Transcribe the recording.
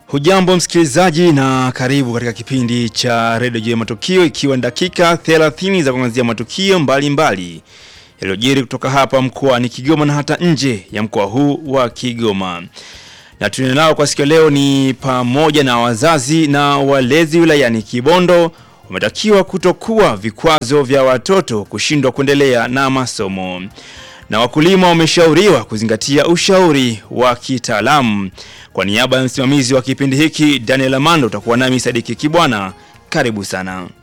Hujambo msikilizaji na karibu katika kipindi cha redio juu ya matukio, ikiwa ni dakika 30 za kuangazia matukio mbalimbali yaliyojiri kutoka hapa mkoani Kigoma na hata nje ya mkoa huu wa Kigoma. Na tunao kwa siku leo ni pamoja na wazazi na walezi wilayani Kibondo wametakiwa kutokuwa vikwazo vya watoto kushindwa kuendelea na masomo, na wakulima wameshauriwa kuzingatia ushauri wa kitaalamu. Kwa niaba ya msimamizi wa kipindi hiki Daniel Amando, utakuwa nami Sadiki Kibwana. Karibu sana.